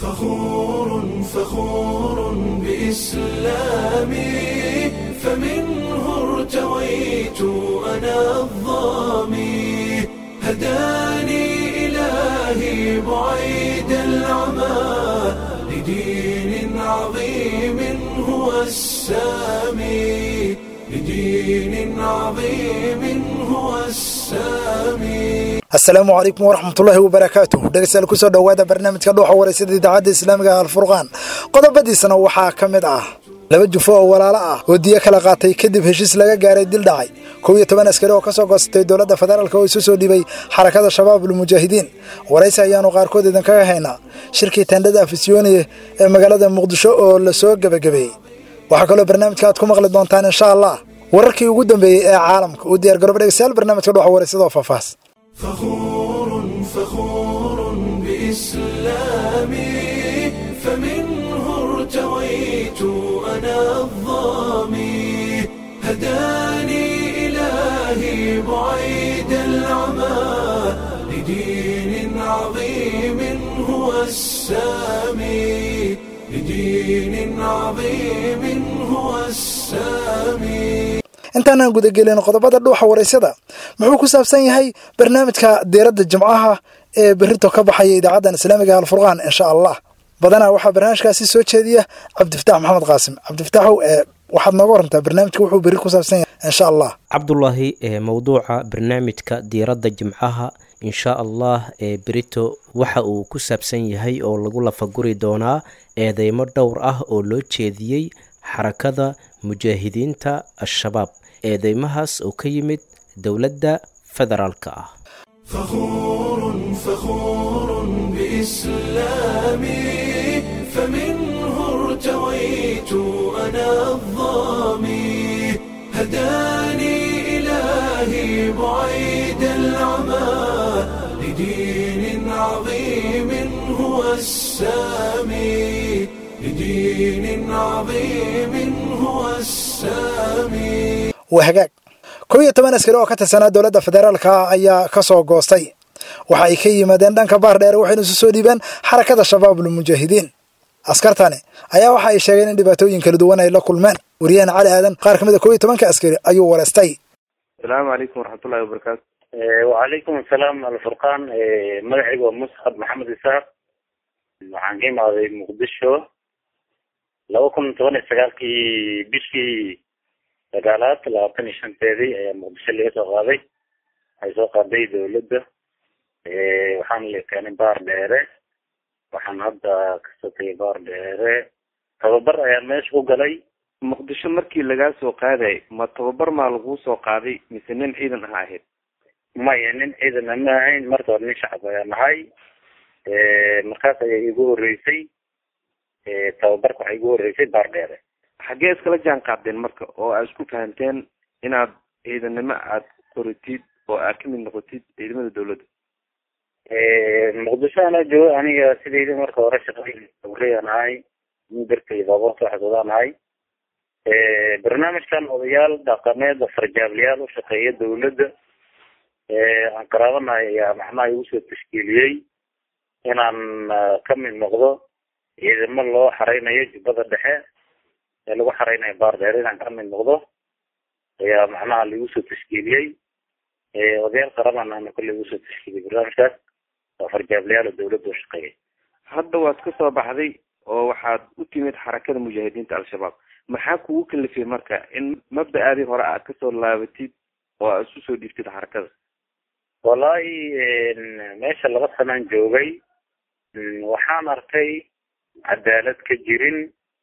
فخور فخور بإسلامي فمنه ارتويت أنا الظامي هداني إلهي بعيد العمى لدين عظيم هو السامي لدين عظيم هو السامي asalaamu calaykum waraxmatullaahi wabarakaatuh dhegeystayaal kusoo dhowaada barnaamijka dhuuxa wareysada idaacadda islaamiga alfurqaan qodobadiisana waxaa ka mid ah laba jufo oo walaalo ah oo diyo kala qaatay kadib heshiis laga gaaray dil dhacay kow iyo toban askari oo ka soo goosatay dowladda federaalk oo isu soo dhibay xarakada shabaabul mujaahidiin waraysi ayaanu qaarkood idinkaga haynaa shirkii tendhada afisyooniye ee magaalada muqdisho oo la soo gebagabeeyey waxaa kaloo barnaamijka aad ku maqli doontaan insha allah wararkii ugu dambeeyey ee caalamka uu diyaar garooba dhegeystayaal barnaamijka dhuuxa wareysada oo faahfaahs فخور فخور بإسلامي فمنه ارتويت أنا الظامي هداني إلهي بعيد العمى لدين عظيم هو السامي لدين عظيم هو السامي intaanaan gudagelin qodobada dhuuxa waraysada muxuu ku saabsan yahay barnaamijka diiradda jimcaha ee berito ka baxaya idaacaddan islaamiga alfurqaan insha allah badanaa waxaa barnaamijkaasi soo jeediya cabdifatax maxamed qaasim cabdifataxow ee waxaad nooga warantaa barnaamijka wuxuu beri ku saabsan yahay insha allah cabdulaahi ee mowduuca barnaamijka diiradda jimcaha insha allah ee berito waxa uu ku saabsan yahay oo lagu lafaguri doonaa eedeymo dhowr ah oo loo jeediyey xarakada mujaahidiinta al-shabaab eedeymahaas oo ka yimid dowladda federaalka ah فخور فخور بإسلامي فمنه ارتويت أنا الظامي هداني إلهي بعيد العمى لدين عظيم هو السامي لدين عظيم هو السامي waa hagaag kow iyo toban askari oo ka tirsanaa dowladda federaalka ayaa ka soo goostay waxa ay ka yimaadeen dhanka baar dheere waxayna isu soo dhiibeen xarakada shabaabul mujaahidiin askartani ayaa waxa ay sheegeen in dhibaatooyin kala duwan ay la kulmeen wariyaheen cali aadan qaar ka mid a kow iyo tobanka askari ayuu wareystay asalaamu calaykum waraxmatullahi wabarakaatu wacalaykum asalaam alfurqaan magacayga waa musxab maxamed isaaq waxaan ka imaaday muqdisho laba kun toban iyo sagaalkii bishii sagaalaad labaatan iyo shanteedii ayaa muqdisho laga soo qaaday waxay soo qaaday dawladda waxaana la keenay baar dheere waxaan hadda kasoo tegay baar dheere tababar ayaan meesha ku galay muqdisho markii lagaa soo qaaday ma tababar maa laguu soo qaaday mise nin ciidan aha ahayd maya nin ciidana ma ahayn marka hore nin shacab ayaa nahay markaas ayaa igu horeysay tababarka waxaa igu horeysay baar dheere xaggee iskala jaan qaadeen marka oo aad isku fahamteen inaad ciidannimo aad qoritid oo aad kamid noqotid ciidamada dawladda muqdisho anaa jooga aniga sidayda marka hore shaqadayda sabrayaan ahay nin dartay baaboorta waxdoodaan ahay barnaamijkan odayaal dhaqameed farjaablayaal u shaqeeya dawladda aan qaraabanahay ayaa macnaha igu soo tashkiiliyey inaan kamid noqdo ciidamo loo xareynayo jubbada dhexe ee lagu xareynayo baar dheer inaan kamid noqdo ayaa macnaha laigu soo tashkiiliyey odayaal qaraban ana kolley igu soo tashkiiliyey barnaamijkaas waa farjaablayaal oo dawladda u shaqeeya hadda waad ka soo baxday oo waxaad u timid xarakada mujaahidiinta al-shabaab maxaa kugu kalifay marka in mabda-aadii hore aad kasoo laabatid oo aad isu soo dhiibtid xarakada wallaahi meesha laba sanaan joogay waxaan arkay cadaalad ka jirin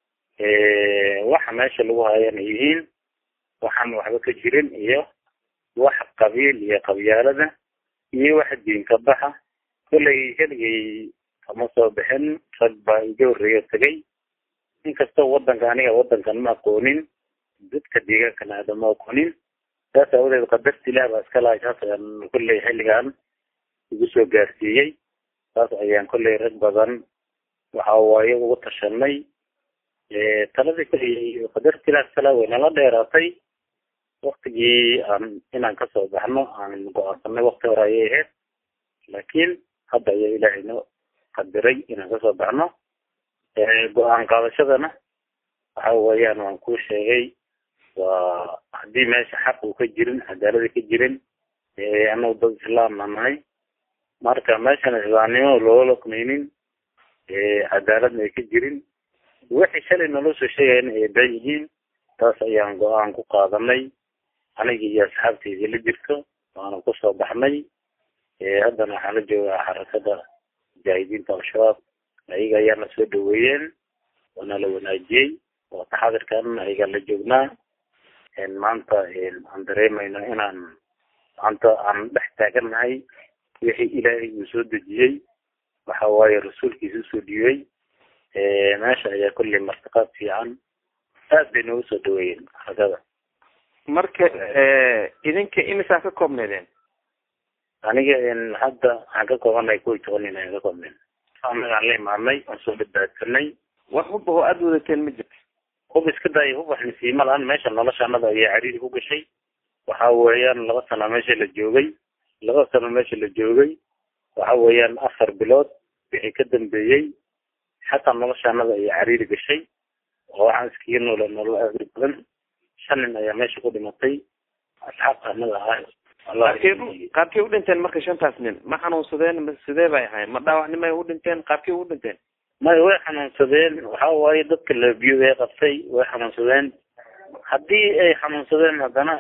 waxa meesha lagu hayana yihiin waxaan waxba ka jirin iyo wax qabiil iyo qabyaalada iyo wax diin ka baxa kollay heligay kama soo bixin rag baa iga horreeya tegay inkastoo wadanka aniga wadankan ma aqoonin dadka deegaankana aada ma aqoonin saas aawadeed qadarta ilaah baa iska lahay saas ayaan kolley xilligan igu soo gaarsiiyey saas ayaan kolley rag badan waxa waaye ugu tashanay taladii kolley qadarta ilaah iskala way nala dheeraatay waktigii aan inaan kasoo baxno aan go-aansanay wakti hore ayay ahayd laakiin hadda ayaa ilaahay noo qadiray inaan kasoo baxno go-aan qaadashadana waxa weeyaan waan kuu sheegay waa haddii meesha xaq uu ka jirin cadaalada ka jirin anagu dad islaamna nahay marka meeshan islaamnimo loola lokmaynin cadaaladna ay ka jirin wixii shalay naloo soo sheegayna ay been yihiin taas ayaan go-aan ku qaadanay aniga iyo asxaabteyda la jirto waana kusoo baxnay haddana waxaan la joogaa xarakada mujaahidiinta al-shabaab ayaga ayaa na soo dhaweeyeen waana la wanaajiyey oo taxadirkan ayaga la joognaa maanta aan dareemayno inaan maanta aan dhex taagannahay wixii ilaahay uu soo dejiyey waxa waaye rasuulkiisa usoo dhiibay meesha ayaa kolley martiqaad fiican aad bay noogu soo dhaweeyeen xarakada marka idinka imisaa ka koobneedeen aniga hadda waxaan ka koobanahay kow iyo toban nin ayaan ka koobneen anagaan la imaadnay aan soo badbaadsanay wax hubba oo aada wadateen ma jirto hub iska daaya hub wax nasiima lahan meesha noloshaanada ayaa cariiri ku gashay waxa weeyaan laba sano meesha la joogay laba sano meesha la joogay waxa weeyaan afar bilood wixii ka dambeeyey xataa noloshaanada ayaa cariiri gashay oo waxaan iskaga noola nolol aad u badan shan nin ayaa meesha ku dhimatay asxaabta anaga ahaa qaabkey qaabkey u dhinteen marka shantaas nin ma xanuunsadeen ma sidee bay ahayn ma dhaawacnimay u dhinteen qaabkey u dhinteen may way xanuunsadeen waxa waaye dadka labiyo ee qabtay way xanuunsadeen haddii ay xanuunsadeen haddana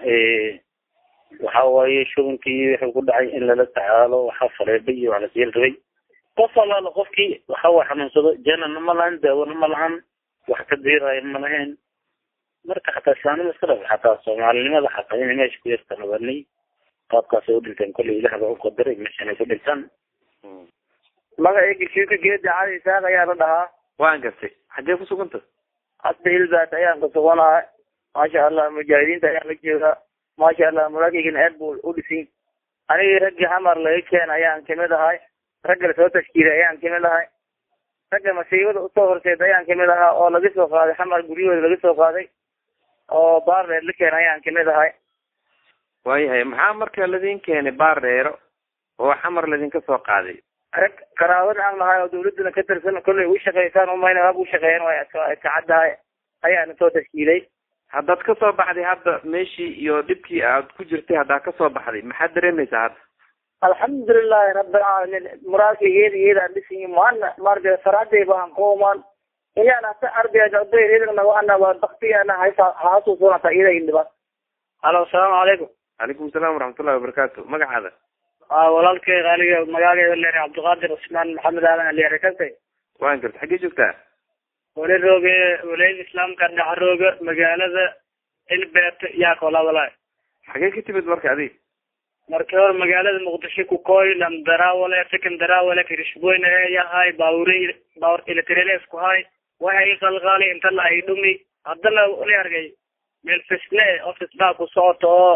waxa waaye shubankii wuxuu ku dhacay in lala tacaalo waxaa faleebay iyo wax lasiyel rabay qof allaala qofkii waxa waa xanuunsado janana ma lahan daawona ma lahan wax ka diiraayo ma lahayn marka xataa islaamnima iska dhab xataa soomaalinimada xataa inay meesha ku yarta nabanay qaabkaasay u dhinteen kolley ilaah baa u qadaray meeshan ay ku dhintaan magacayga shiika geeda cali isaaq ayaa la dhahaa waan gartay xaggee ku suganta hadda hilbaat ayaan ka suganahay maasha allah mujaahidiinta ayaan la joogaa maasha allah muraagaygan aad buu u dhisin anigii raggii xamar laga keen ayaan kamid ahay ragga lasoo tashkiilay ayaan kamid ahay ragga masiibada usoo horseed ayaan kamid ahaa oo laga soo qaaday xamar guryahooda laga soo qaaday oo baarreer la keen ayaan kamid ahay waayahay maxaa marka ladin keenay baar dheero oo xamar ladinka soo qaaday rag qaraabada aan lahay oo dawladuna ka tirsan kollay u shaqaysaan umayna hab u shaqeeyeen way kacaddahay ayaana soo tashkiilay haddaad ka soo baxday hadda meeshii iyo dhibkii aad ku jirtay haddaad ka soo baxday maxaad dareemaysaa hadda alxamdulilahi rabbilcaalamiin muraadkaygeeda iyadaan dhisin maana maaragtay saraaday baan qoomaan iyaan hata ardayga dayreedana waana waa baktiyaana haysa haasuusunata iyada indhiba halo asalaamu calaykum calaykum salaam waraxmatullahi wabarakaatu magacaada walaalkay qaaliga magaageeda leeyahay cabdiqaadir cusmaan maxamed aadan leeyahay kase waan garta xaggee joogtaa wali rooge walaayada islaamka dhaxrooga magaalada ilbeet yaa kolabala xagee ka timid marka adig markii hore magaalada muqdisho kukoy lamdarawale secondarawale kirishboyne yahay baawure baawur eletrele isku hay waxay qalqaali inta la ay dhumi haddana wali argay meel fisne office baa ku socoto oo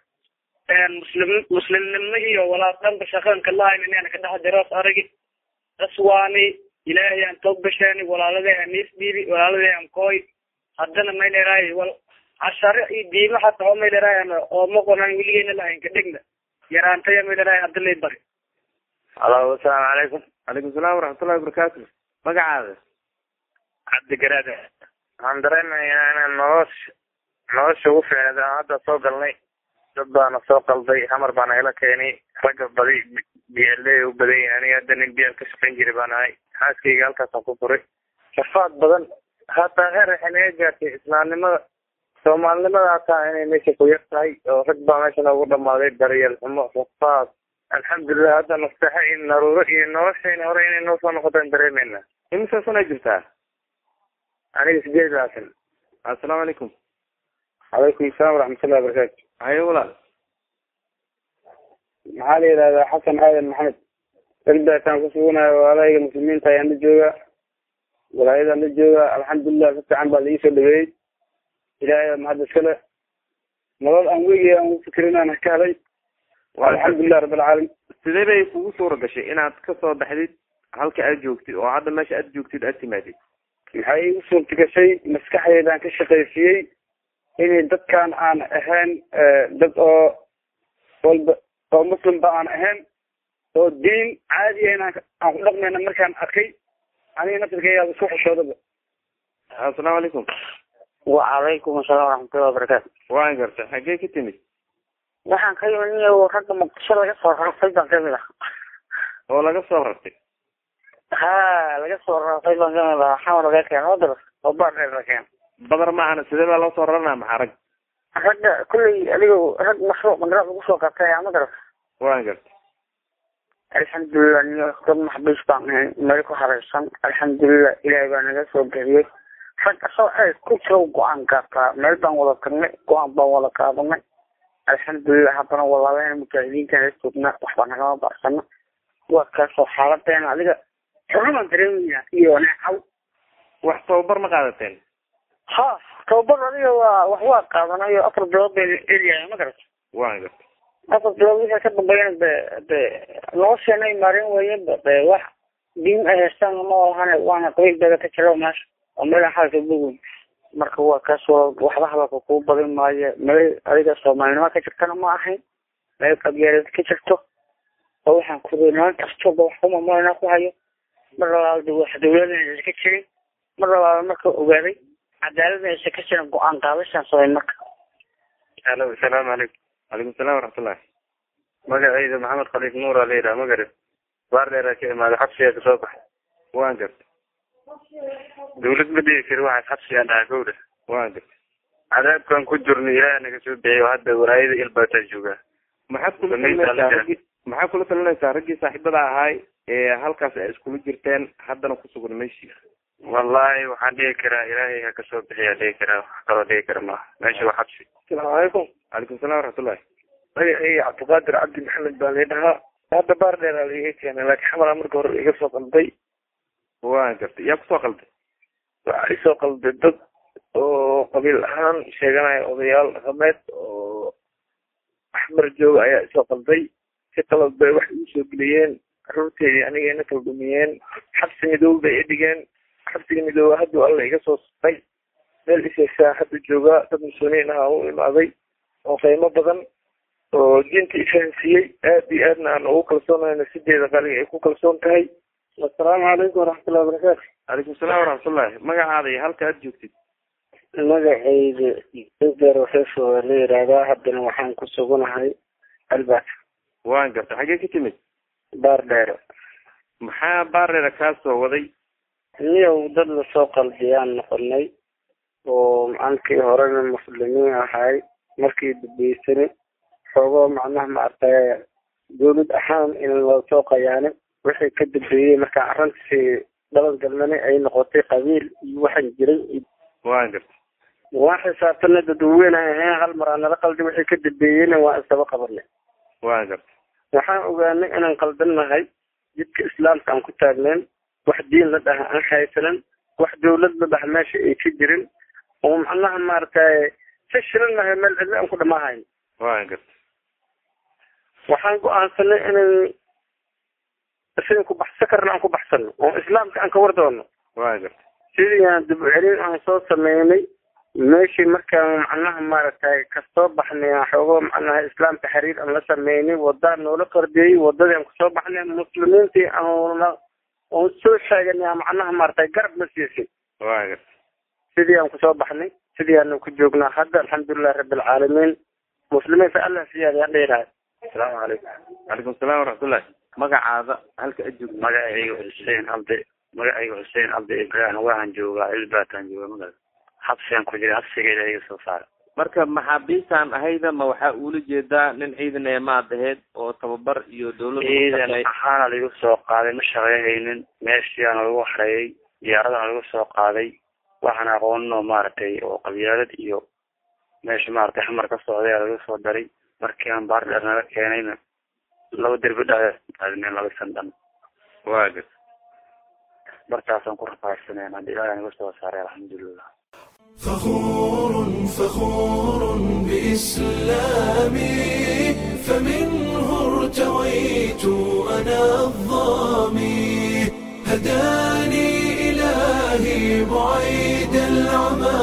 muslim muslimnimo iyo walaal dhanba shaqanka lahayn inaan ka dhex diroos aragi aswaani ilaahay aan toog bashaani walaaladee aan niis dhiibi walaaladee aan kooy haddana may leerahay wal cashare iyo diimo xataa oo may leerahay oo maqonan weligeena lahayn ka dhigna yaraantaya may leerahay hadda lay bari halo asalaamu calaykum calaykum salaam waraxmatullahi wabarakaatu magacaada cabdi garaade waxaan dareemayaa inaan nolosha nolosha ugu fiicneed aan hadda soo galnay dad baana soo qalday hamar baana ila keenay ragga badi biyaale u badan yahay aniga hadda nin biyaal ka shaqayn jiray baan ahay xaaskayga halkaasaan ku furay shafaad badan hataa heer waxay naga gaartay islaamnimada soomaalinimada hataa inay meesha ku yar tahay oo rag baa meesha noogu dhamaaday daryeel xumo shafaad alxamdulilah hadda nasteexa iyo naruuro iyo noloshayna hore inay noo soo noqotaan dareemeyna imisa sana jirtaa aniga sideed laatan assalaamu calaykum calaykum asalaam waraxmatullahi wabarakaatu haye walaal maxaa la yidhahdaa xasan aadan maxamed ilbeetaan ku suganayo walaalayga muslimiinta ayaan la joogaa walaayadaan la joogaa alxamdulilah si fiican baa laii soo dhaweeyey ilaahay mahad iskale nolol aan weligay aan ufikirin aan ka helay alxamdulilah rabbilcaalamiin sidee bay kugu suura gashay inaad ka soo baxdid halka aad joogtid oo hadda meesha aad joogtid aad timaadid maxay igu suurta gashay maskaxdeydaan ka shaqaysiyey inay dadkan aan ahayn dad oo walba oo muslimba aan ahayn oo diin caadiya inaan aan ku dhaqmayna markaan arkay aniga naftirkayga isku xishoodaba assalaamu calaykum wacalaykum asalaam waraxmatullahi wabarakaatu waan gartay xaggee ka timid waxaan ka yimid niyo ragga muqdisho laga soo rartay baan kamid ah oo laga soo rartay ha laga soo rartay baan kamid ah xamar laga keeno wadar oo baardheer la keeno badar maahana sidee baa loo soo raranaa maxaa rag ragga kulley adigo rag mashruuc magaraad lagu soo qabtay ama garat waan gartay alxamdulilah niyo dad maxbiis baan ahay meel ku hareysan alxamdulilah ilaahay baa naga soo bixiyey rag asoo ay ku jiro go-aan qaataa meel baan wada tagnay go-aan baan wada qaadanay alxamdulilah haddana walaalena mujaahidiinta la joognaa waxba nagama barsano waa kaasoo xaaladeena adiga xurrumaan dareemaya iyo neecaw wax tababar ma qaadateen ha tababar adiga waa wax waa qaadanayo afar bilood bay eryahay ma garata waan gartay afar bilood wixii ka dambeeyana de de nolosheena ay maareen weeyeen ba de wax diin ay haystaan ma lahane waana qabiilbeeda ka jiro meesha oo meelan xalka bogoyn marka waa kaas waa waxba hadalka kuu badin maayo meel adiga soomaalinimo ka jirtana ma ahayn meel qabyaaleed ka jirto oo waxaan kurinaan kastoba wax kumamana ku hayo mar labaad wax dawladana aysan ka jirin mar labaad marka ogaaday cadaaladna aysan ka jirin go-aan qaadashaan samay marka alo asalaamu calaykum calaykum salaam waraxmatullahi magacayda maxamed khaliif nuur aa layidhaha magarib baardheeraa ka imaaday xabsigaa kasoo baxay waan gartay dawlad ma dhigi kari waxaas xabsigaan dhahaa gowdha waan gartay cadaabkan ku jirno ilaaha naga soo bixiy oo hadda walaayada ilbaataa joogaa maxaad kula Samaysa talinaysaa alla raggii maxaad kula talinaysaa raggii saaxiibada ahaay ee halkaas ay iskula jirteen haddana ku sugan meeshii wallahi waxaan dhigi karaa ilaahay ha kasoo bixiyaa dhigi karaa wax kaloo dhigi kara maaha meesha waa xabsi asalaamu calaykum calaykum salaam waraxmatullahi magacayga cabdiqaadir cabdi maxamed baa lii dhahaa hadda baar dheeraa laiga keenay laakiin xamala marka hore iga soo qalday waan gartay yaa kusoo qalday waxaa isoo qalday dad oo qabiil ahaan sheeganaya odayaal dhaqameed oo axmar jooga ayaa isoo qalday si qalad bay wax igu soo geliyeen carruurteedii anigayna kala dhumiyeen xabsi midoobe bay idhigeen xabsiga midoobe hadduu alla iga soo saray meel isaysaa hadda joogaa dad muslimiin ah u imaaday oo qiimo badan oo diinta ifahansiiyey aad iyo aadna aan ugu kalsoonahay nafsideeda qaliga ay ku kalsoon tahay assalaamu calaykum waraxmatullahi wabarakaatu calaykum salaam waraxmatullahi magacaada iyo halka aad joogtid magacayda beer waxeef waa la yidhaahdaa haddana waxaan ku suganahay albaat waan gartay xaggee ka timid baar dheere maxaa baareera kaa soo waday niyow dad lasoo qalbiyaan noqonay oo macankii horena muslimiin ahay markii dambeysani xoogoo macnaha maaragtay dawlad ahaan in lasoo qayaanay wixii ka dambeeyey markaan arrintii dhaban galnani ay noqotay qabiil iyo waxaan jiray iyo waan gartay waan xisaabtanay dadweyne ahayn hal mar aan nala qaldi wixii ka dambeeyeyna waan isdaba qabanay waan gartay waxaan ogaanay inaan qaldannahay jidka islaamka aan ku taagnayn wax diin la dhaha aan haysanan wax dawlad la dhaha meesha ay ka jirin oo macnaha maaragtay si shirannahay meel cidlo aan ku dhamaahayn waan gartay waxaan go-aansanay inay isaga ku baxsan karna aan ku baxsano oo islaamka aan ka war doono waan gartay sidii aan dib u celin aan soo sameynay meeshii markaan macnaha maaragtay kasoo baxnay aan xoogo macnaha islaamka xiriir aan la sameynay wadaan noola qardiyey wadadii aan kusoo baxnay muslimiintii aan oon soo sheeganay macnaha maaragtay garab na siisay waan gartay sidii aan kusoo baxnay sidii aan ku joognaa hadda alxamdulilahi rabbilcaalamiin muslimiinta allah siyaada aan dheerahay asalaamu calaykum calaykum salaam waraxmatullahi magacaada halka aad joogtid magacayga xuseen cabdi magacayga xuseen cabdi ibrahim waxaan joogaa ilbaataan jooga magal xabsigaan ku jira xabsigeeda iga soo saara marka maxaabiistaan ahayda ma waxaa uula jeedaa nin ciidan ee maad aheyd oo tababar iyo dawladda ku ciidan shaqeey- ahaana lagu soo qaaday ma shaqeyhaynin meeshiyaana lagu xareeyey diyaaradana lagu soo qaaday waxaan aqooninoo maaragtay oo qabyaalad iyo meesha maaragtay xamar ka socday aa laga soo daray markii aan baardheer naga keenayna laba derbi dhaadneen laba sandhan waa gartay markaasaan ku rafaadsaneen hadda ilaahay naga soo saaray alxamdulilah فخور فخور بإسلامي فمنه ارتويت أنا الظامي هداني إلهي بعيد العمى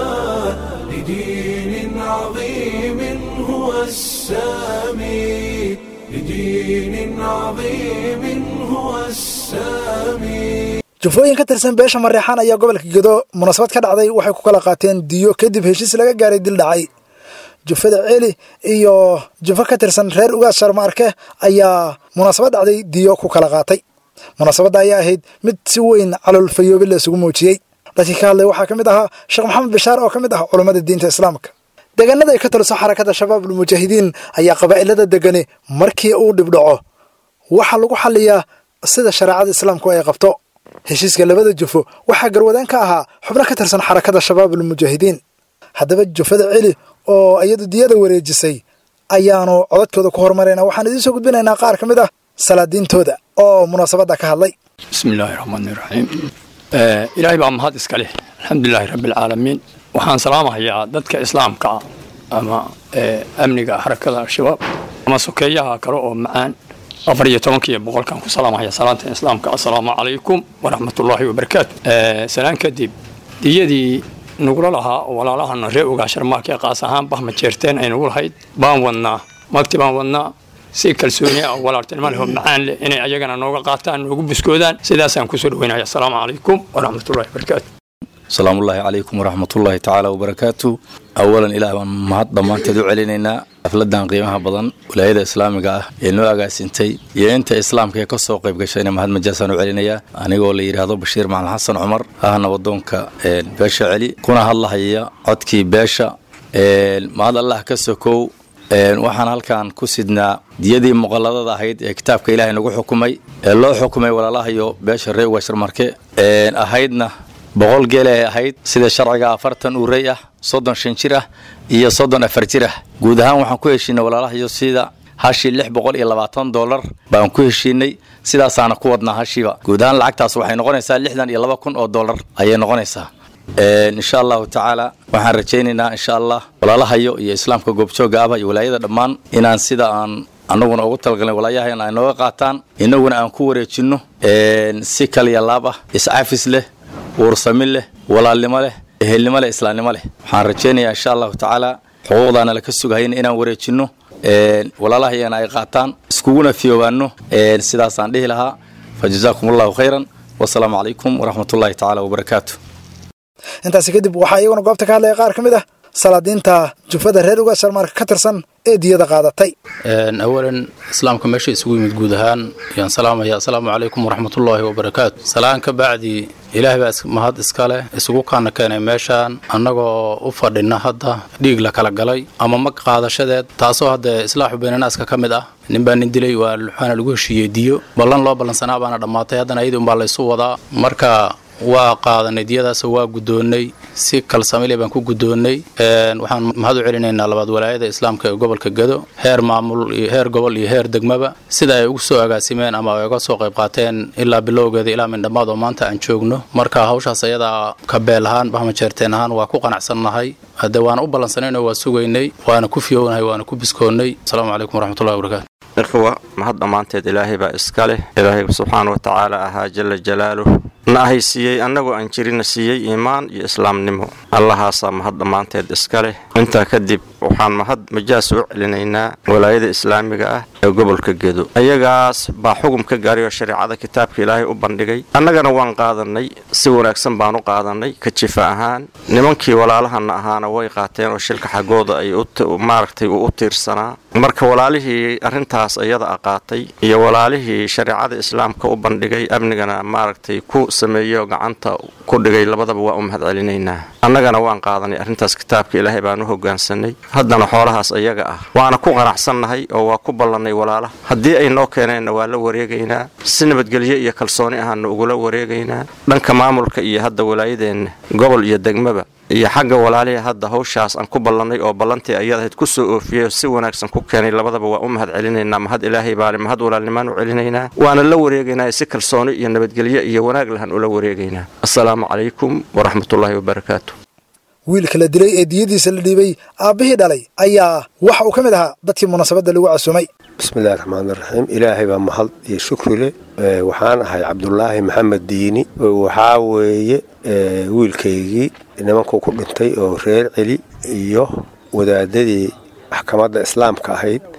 لدين عظيم هو السامي لدين عظيم هو السامي jufooyin ka tirsan beesha mareexaan ayaa gobolka gedo munaasabad ka dhacday waxay ku kala qaateen diyo kadib heshiis laga gaaray dil dhacay jufada celi iyo jufo ka tirsan reer ugaas sharmaarke ayaa munaasabad dhacday diyo ku kala qaatay munaasabadda ayaa ahayd mid si weyn caloolfayoobi la isugu muujiyey dadkii ka hadlay waxaa ka mid ahaa sheekh maxamed bashaar oo ka mid ah culammada diinta islaamka deegaanada ay ka taliso xarakada shabaabul mujaahidiin ayaa qabaa'ilada degani markii uu dhibdhaco waxaa lagu xaliyaa sida shareecada islaamku ay qabto heshiiska labada jufo waxaa garwadaan ka ahaa xubno ka tirsan xarakada shabaabul mujaahidiin haddaba jufada celi oo iyadu diyada wareejisay ayaanu codadkooda ku horumarayna waxaan idiin soo gudbinaynaa qaar ka mid ah salaadiintooda oo munaasabadda ka hadlay bismi illaahi raxmaani raxiim ilaahay baa mahad iska leh alxamdulilaahi rabbi alcaalamiin waxaan salaamahayaa dadka islaamka ah ama amniga xarakada al-shabaab ama sokeeyaha kale oo macaan afar iyo tobankiiyo boqolkan ku salaamahaya salaanta islaamka assalaamu calaykum waraxmatullaahi wabarakaatu salaan kadib diyadii nugula lahaa oo walaalahana ree ogaa sharmaarkee qaas ahaan bahma jeerteen ay nugu lahayd baan wadnaa magti baan wadnaa si kalsooni ah walaaltinimo leh oo macaan leh inay ayagana nooga qaataan noogu buskoodaan sidaasaan kusoo dhaweynaya assalaamu calaykum waraxmatullahi wabarakaatu asalaamu ullaahi calaykum waraxmatullaahi tacaala wabarakaatu awalan ilaah baan mahad dhammaanteed u celinaynaa xafladan qiimaha badan wilaayada islaamiga ah ee noo agaasintay iyo inta islaamka ee ka soo qayb gashayna mahad majaasaan u celinayaa anigoo la yidhaahdo bashiir macalin xasan cumar ahna wadoonka beesha celi kuna hadlahaya codkii beesha mahad allah ka sokow waxaan halkan ku sidnaa diyadii muqalladada ahayd ee kitaabka ilaahay nagu xukumay ee loo xukumay walaalahayo beesha ree ugasharmarke ahaydna boqol geel ay ahayd sida sharciga afartan uurey ah soddon shan jir ah iyo soddon afar jir ah guud ahaan waxaan ku heshiinay walaalahayo sida hashii lix boqol iyo labaatan dollar baan ku heshiinay sidaasaana ku wadnaa hashiiba guud ahaan lacagtaas waxay noqonaysaa lixdan iyo laba kun oo dollar ayay noqonaysaa insha allahu tacaala waxaan rajaynaynaa insha allah walaalahayo iyo islaamka goobjooga ahba iyo walaayada dhammaan inaan sida aan annaguna ugu talagalnay walaayahayan ay nooga qaataan innaguna aan ku wareejinno si kaliya laab ah iscafis leh uursamin leh walaalnimo leh ehelnimo leh islaamnimo leh waxaan rajaynayaa insha allahu tacaala xuquuqdaana laka sugahayna inaan wareejinno walaalahayana ay qaataan iskuguna fiyoobaanno sidaasaan dhihi lahaa fa jazaakum allahu khayran wasalaamu calaykum waraxmatullahi tacaala wabarakaatu intaasi kadib waxaa iyaguna goobta ka hadlaya qaar ka mid ah salaadiinta jufada reer uga sharmaarka ka tirsan ee diyada qaadatay awalan islaamka meesha isugu yimid guud ahaan ayaan salaamaya assalaamu calaykum waraxmatullaahi wabarakaatu salaan ka bacdi ilaahay baa mahad iska leh isugu kaana keenay meeshaan annagoo u fadhina hadda dhiig la kala galay ama mag qaadashadeed taasoo hadda islaaxu baynanaaska ka mid ah nin baa nin dilay waa waxaana lagu heshiiyey diyo ballan loo ballansanaa baana dhammaatay haddana ayadii unbaa laysu wadaa marka waa qaadanay diyadaasoo waa guddoonnay si kalsamile baan ku guddoonnay waxaan mahad u celinaynaa labaad walaayada islaamka ee gobolka gedo heer maamul iyo heer gobol iyo heer degmaba sida ay ugu soo agaasimeen ama ay uga soo qayb qaateen ilaa bilowgeeda ilaa mindhammaad oo maanta aan joogno marka hawshaas ayadaa kabeel ahaan bahma jeerteen ahaan waa ku qanacsannahay hadde waana u ballansanaynoo waa sugaynay waana ku fiyownahay waana ku biskoonnay asalaamu calaykum waraxmatullahi wabarakatu ikhwa mahad dhammaanteed ilaahay baa iska leh ilaahay subxaana wa tacaala ahaa jala jalaaluh na ahay siiyey annagoo aan jirina siiyey iimaan iyo islaamnimo allahaasaa mahad dhammaanteed iska leh intaa kadib waxaan mahad majaas u celinaynaa walaayada islaamiga ah ee gobolka gedo ayagaas baa xugum ka gaaray oo shareecada kitaabka ilaahay u bandhigay annagana waan qaadannay si wanaagsan baan u qaadannay ka jifa ahaan nimankii walaalahana ahaana way qaateen oo shilka xaggooda ay maaragtay uu u tiirsanaa marka walaalihii arrintaas iyada a qaatay iyo walaalihii shareecada islaamka u bandhigay amnigana maaragtay ku sameeyo gacanta ku dhigay labadaba waa u mahad celinaynaa annagana waan qaadanay arrintaas kitaabka ilaahay baan u hogaansanay haddana xoolahaas iyaga ah waana ku qanacsannahay oo waa ku ballannay walaalaha haddii ay noo keeneenna waa la wareegaynaa si nabadgelyo iyo kalsooni ahaana ugula wareegaynaa dhanka maamulka iyo hadda walaayadeenna gobol iyo degmaba iyo xagga walaalihii hadda hawshaas aan ku ballannay oo ballantii ayadahayd ku soo oofiyey oo si wanaagsan ku keenay labadaba waa u mahad celinaynaa mahad ilaahay baale mahad walaalnimaan u celinaynaa waana la wareegaynaa si kalsooni iyo nabadgelyo iyo wanaag lahan ula wareegaynaa assalaamu calaykum waraxmatullaahi wabarakaatu wiilka la dilay ee diyadiisa la dhiibay aabbihii dhalay ayaa waxa uu ka mid ahaa dadkii munaasabadda lagu casuumay bismillahi raxmaani raxiim ilaahay baa mahad iyo shukri leh waxaan ahay cabdulaahi maxamed diini waxaa weeye wiilkaygii nimankuu ku dhintay oo reer celi iyo wadaadadii maxkamadda islaamka ahayd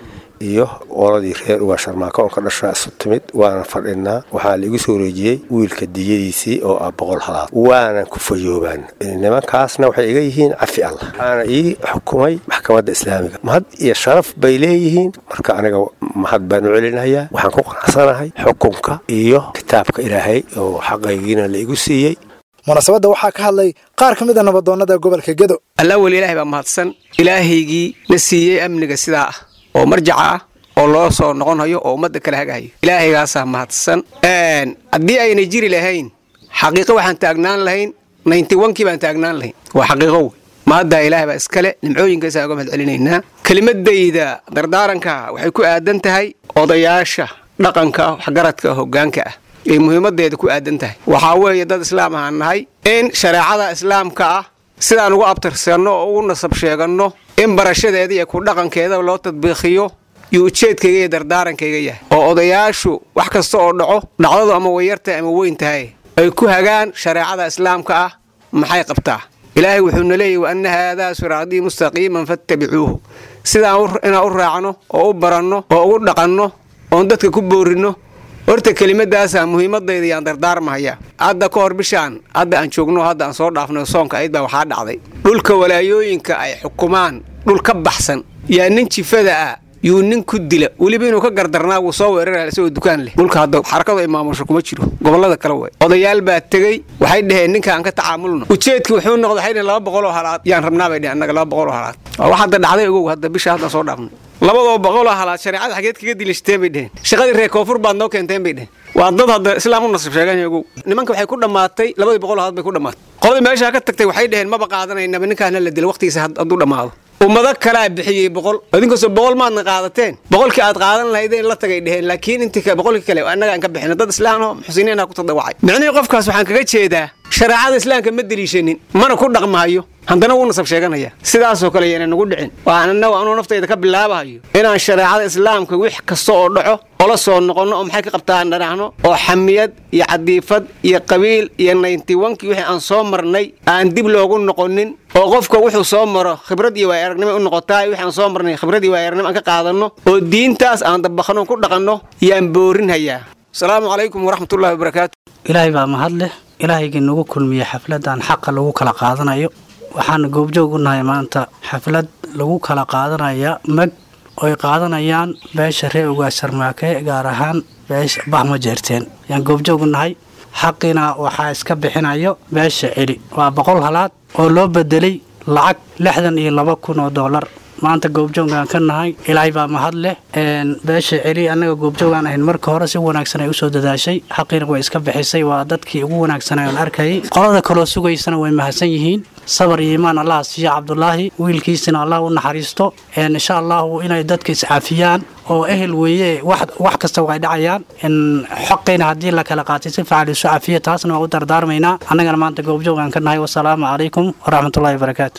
iyo qoladii reer ugaa sharmaako oon ka dhashaa isu timid waana fadhinaa waxaa laigu soo wareejiyey wiilka diyadiisii oo ah boqol halaad waanan ku fayoobaan nimankaasna waxay iga yihiin cafi allah waxaana ii xukumay maxkamadda islaamiga mahad iyo sharaf bay leeyihiin marka aniga mahad baan u celinayaa waxaan ku qanacsanahay xukunka iyo kitaabka ilaahay oo xaqaygiina la igu siiyey munaasabadda waxaa ka hadlay qaar ka mid a nabadoonnada gobolka gedo allaa weli ilaahay baa mahadsan ilaahaygii na siiyey amniga sidaa ah oo marjaca ah oo loo soo noqon hayo oo ummadda kala hagahayo ilaahaygaasaa mahadsan haddii aynay jiri lahayn xaqiiqo waxaan taagnaan lahayn naynti wankii baan taagnaan lahayn waa xaqiiqo wey mahaddaa ilaahay baa iskale nimcooyinkaasaan uga mahad celinaynaa kelimadayda dardaaranka waxay ku aadan tahay odayaasha dhaqanka waxgaradka hoggaanka ah ay muhiimadeeda ku aadan tahay waxaa weeye dad islaam ahaan nahay in shareecada islaamka ah sidaan ugu abtirsanno oo ugu nasab sheeganno in barashadeeda iyo ku dhaqankeeda loo tadbiiqiyo iyo ujeedkayga iyo dardaarankayga yahay oo odayaashu wax kasta oo dhaco dhacdadu ama wayartahay ama weyn tahay ay ku hagaan shareecada islaamka ah maxay qabtaa ilaahay wuxuuna leeyahy wa anna haadaa siraatii mustaqiiman fattabicuuhu sidaan inaan u raacno oo u baranno oo ugu dhaqanno oon dadka ku boorinno horta kelimadaasaa muhiimadayda yaan dardaarmahaya hadda ka hor bishaan hadda aan joogno hadda aan soo dhaafno soonka ayd baa waxaa dhacday dhulka walaayooyinka ay xukumaan dhul ka baxsan yaa nin jifada ah yuu nin ku dila weliba inuu ka gardarnaa wuu soo weerara isagoo dukaan leh dhulka hadda xarakadu ay maamusho kuma jiro gobollada kale way odayaal baa tegey waxay dhaheen ninka aan ka tacaamulno ujeedki wuxuu noqday waxay dhaheen laba boqol oo halaad yaan rabnaa bay dhaheen annaga laba boqol oo halaad waa wax hadda dhacday ogow hadda bisha hadda soo dhaafno labadoo boqoloo halaad shareecada xageed kaga dilishteen bay dheheen shaqadii reer koonfur baad noo keenteen bay dheheen waa dad hadda islaam u nasib sheegan ogow nimanka waxay ku dhammaatay labadii boqol halaad bay ku dhammaatay qoladii meeshaa ka tagtay waxay dhaheen maba qaadanaynaba ninkaana la dila waqtigiisa hadduu dhammaado ummado kalaa bixiyey boqol idinkastoo boqol maadna qaadateen boqolkii aad qaadan lahaydeen la tagay dheheen laakiin intii boqolkii kale annaga aan ka bixin dad islaamno muxsiniina ku tadawacay micnihii qofkaas waxaan kaga jeedaa shareecada islaamka ma deliishanin mana ku dhaqmahayo haddana wuu nasab sheeganaya sidaasoo kale yana nagu dhicin waa annagu anuu naftayda ka bilaabahayo inaan shareecada islaamka wix kasta oo dhaco ola soo noqonno oo maxay ka qabtaan dhanaahno oo xamiyad iyo cadiifad iyo qabiil iyo nayntiwankii wixii aan soo marnay aan dib loogu noqonin oo qofka wuxuu soo maro khibrad iyo waaya aragnimo u noqotaa wixii aan soo marnay khibrad iyo waaya aragnimo aan ka qaadanno oo diintaas aan dabaqno ku dhaqanno yaan boorinhayaa asalaamu calaykum waraxmatullahi wabarakaatu ilaahay baa mahad leh ilaahaygii nagu kulmiyey xafladan xaqa lagu kala qaadanayo waxaana goobjoog u nahay maanta xaflad lagu kala qaadanaya mag oy qaadanayaan beesha ree ugaas sarmaake gaar ahaan beesha bahma jeerteen ayaan goobjoog u nahay xaqiina waxaa iska bixinayo beesha celi waa boqol halaad oo loo bedelay lacag lixdan iyo laba kun oo doolar maanta goobjoogaan ka nahay ilaahay baa mahad leh beesha celi annaga goobjoogaan ahayn marka hore si wanaagsan ay usoo dadaashay xaqiina way iska bixisay waa dadkii ugu wanaagsanay oon arkayay qolada kaloo sugaysana way mahadsan yihiin sabar iyo iimaan allah siiya cabdulaahi wiilkiisina allah u naxariisto insha allahu inay dadka iscaafiyaan oo ehel weeye wax kasta way dhacayaan xoqayna haddii la kala qaatay si fiican isu cafiya taasna waa u dardaarmaynaa annagana maanta goobjoogaan ka nahay wasalaamu calaykum waraxmatullahi wabarakaatu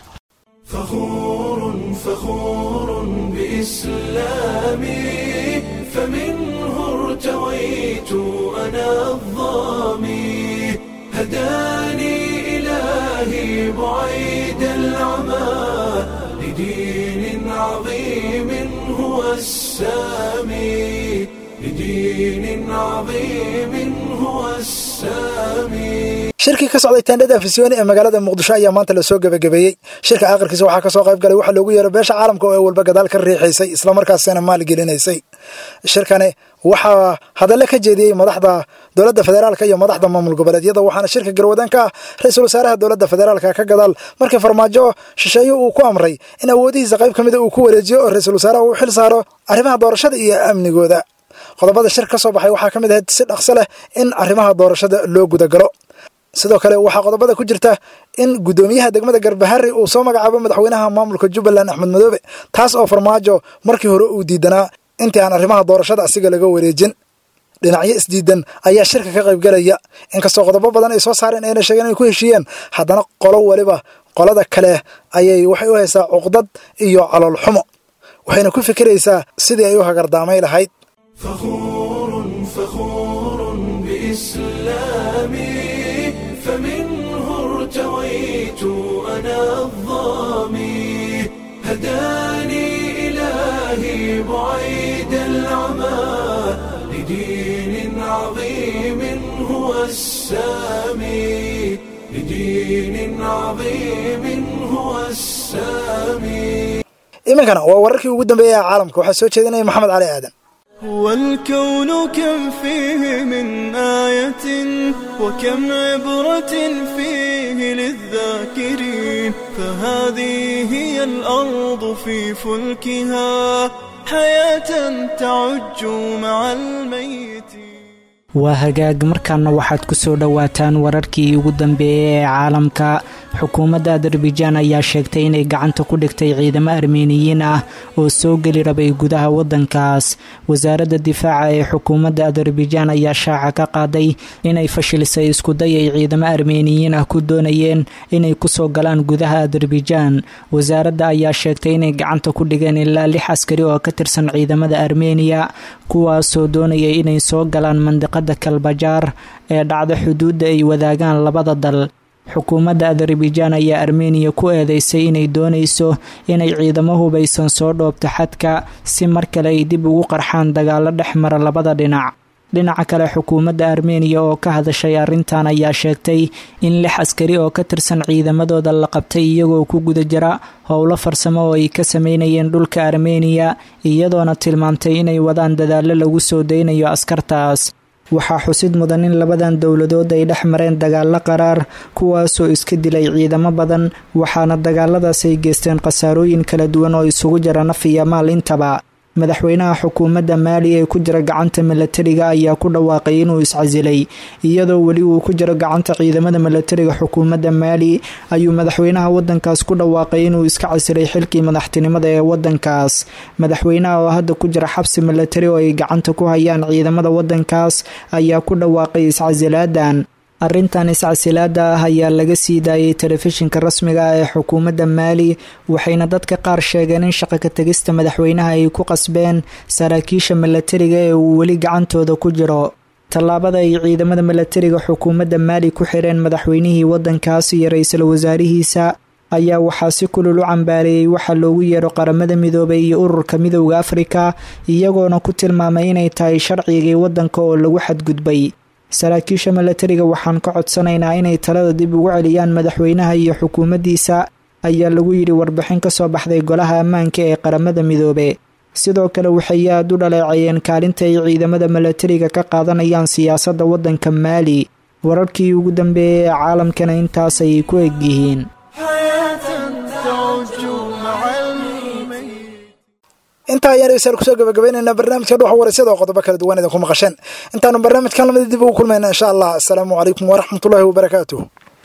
فخور بإسلامي فمنه ارتويت أنا الظامي هداني إلهي بعيد العمى لدين عظيم هو السامي لدين عظيم هو السامي shirkii ka socday taandhada afisyooni ee magaalada muqdisho ayaa maanta lasoo gebagabeeyey shirka aakhirkiisa waxaa kasoo qayb galay waxaa loogu yeero beesha caalamka oo ay walba gadaal ka riixaysay islamarkaasina maalgelinaysay shirkani waxaa hadalle ka jeediyey madaxda dowladda federaalka iyo madaxda maamul goboleedyada waxaana shirka garwadaan ka ah ra-iisul wasaaraha dowladda federaalka ka gadaal markii farmaajo shisheeye uu ku amray in awoodihiisa qayb ka mida uu ku wareejiyo oo ra-iisul wasaaraha uu xil saaro arrimaha doorashada iyo amnigooda qodobada shir ka soo baxay waxaa ka mid ahayd si dhaqso leh in arrimaha doorashada loo gudagalo sidoo kale waxaa qodobada ku jirta in guddoomiyaha degmada garbahari uu soo magacaabo madaxweynaha maamulka jubbaland axmed madoobe taas oo farmaajo markii hore uu diidanaa intii aan arrimaha doorashada asiga laga wareejin dhinacyo isdiidan ayaa shirka ka qaybgalaya inkastoo qodobo badan ay soo saareen ayna sheegeen inay ku heshiiyeen haddana qolo weliba qolada kale ayay waxay u haysaa cuqdad iyo calool xumo waxayna ku fikiraysaa sidii ay u hagardaamay lahayd فمنه ارتويت أنا الظامي هداني إلهي بعيد السامي لدين عظيم هو السامي iminkana waa wararkii ugu dambeeyay ee caalamka waxaa soo jeedinaya maxamed cali aadan والكون كم فيه من آية وكم عبرة فيه للذاكرين فهذه هي الأرض في فلكها حياة تعج مع الميت waa hagaag markaana waxaad ku soo dhowaataan wararkii ugu dambeeyey ee caalamka xukuumadda adarbaijaan ayaa sheegtay inay gacanta ku dhigtay ciidamo armeniyiin ah oo soo geli rabay gudaha waddankaas wasaaradda difaaca ee xukuumadda adarbaijaan ayaa shaaca ka qaaday inay fashilisay iskuday ay ciidamo armeniyiin ah ku doonayeen inay kusoo galaan gudaha adarbaijaan wasaaradda ayaa sheegtay inay gacanta ku dhigeen ilaa lix askari oo ka tirsan ciidamada armeniya kuwaasoo doonayay inay soo galaan mandiqada kalbajaar ee dhacda xuduudda ay wadaagaan labada dal xukuumadda adarbaijaan ayaa armeniya ku eedeysay inay doonayso inay ciidamo hubaysan soo dhoobto xadka si mar kale ay dib ugu qarxaan dagaalo dhex mara labada dhinac dhinaca kale xukuumadda armeniya oo ka hadashay arrintan ayaa sheegtay in lix askari oo ka tirsan ciidamadooda la qabtay iyagoo ku guda jira howlo farsamo oo ay ka sameynayeen dhulka armeniya iyadoona tilmaamtay inay wadaan dadaallo lagu soo daynayo askartaas waxaa xusid mudan in labadan dowladood ay dhex mareen dagaalo qaraar kuwaasoo iska dilay ciidamo badan waxaana dagaaladaas ay geysteen khasaarooyin kala duwan oo isugu jira naf iyo maal intaba madaxweynaha xukuumadda maali ee ku jira gacanta milatariga ayaa ku dhawaaqay inuu iscasilay iyadoo weli uu ku jiro gacanta ciidamada milatariga xukuumadda maali ayuu madaxweynaha wadankaas ku dhawaaqay inuu iska casilay xilkii madaxtinimada ee wadankaas madaxweynaha oo hadda ku jira xabsi milatari oo ay gacanta ku hayaan ciidamada wadankaas ayaa ku dhawaaqay iscasilaadan arrintan iscasilaada ah ayaa laga sii daayay telefishinka rasmiga ah ee xukuumadda maali waxayna dadka qaar sheegeen in shaqo ka tegista madaxweynaha ay ku qasbeen saraakiisha milatariga ee uu weli gacantooda ku jiro tallaabada ay ciidamada milatariga xukuumadda maali ku xireen madaxweynihii wadankaas iyo ra-iisul wasaarihiisa ayaa waxaa si kulul u cambaareeyey waxaa loogu yeero qaramada midoobay iyo ururka midowda afrika iyagoona ku tilmaamay inay tahay sharcigii wadanka oo lagu xadgudbay saraakiisha milatariga waxaan ka codsanaynaa inay talada dib ugu celiyaan madaxweynaha iyo xukuumaddiisa ayaa lagu yidhi warbixin ka soo baxday golaha ammaanka ee qaramada midoobe sidoo kale waxay aad u dhaleecayeen kaalinta ay ciidamada milatariga ka qaadanayaan siyaasadda waddanka maali wararkii ugu dambeeyay ee caalamkana intaas ayay ku egyihiin intaa ayaan dhegeystayaal kusoo gabagabaynaynaa barnaamijka dhuxa waraysyada oo qodobo kala duwan idinku maqasheen intaanu barnaamijkan lamida dib ugu kulmayna insha allah asalaamu calaykum waraxmatullaahi wabarakaatuh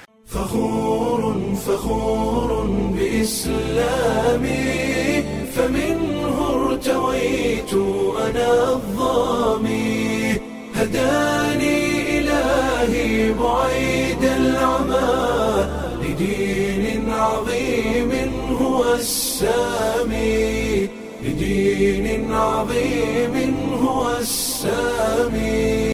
فخور بإسلامي فمنه ارتويت أنا الظامي هداني إلهي بعيد العمى لدين عظيم هو السامي لدين عظيم هو السامي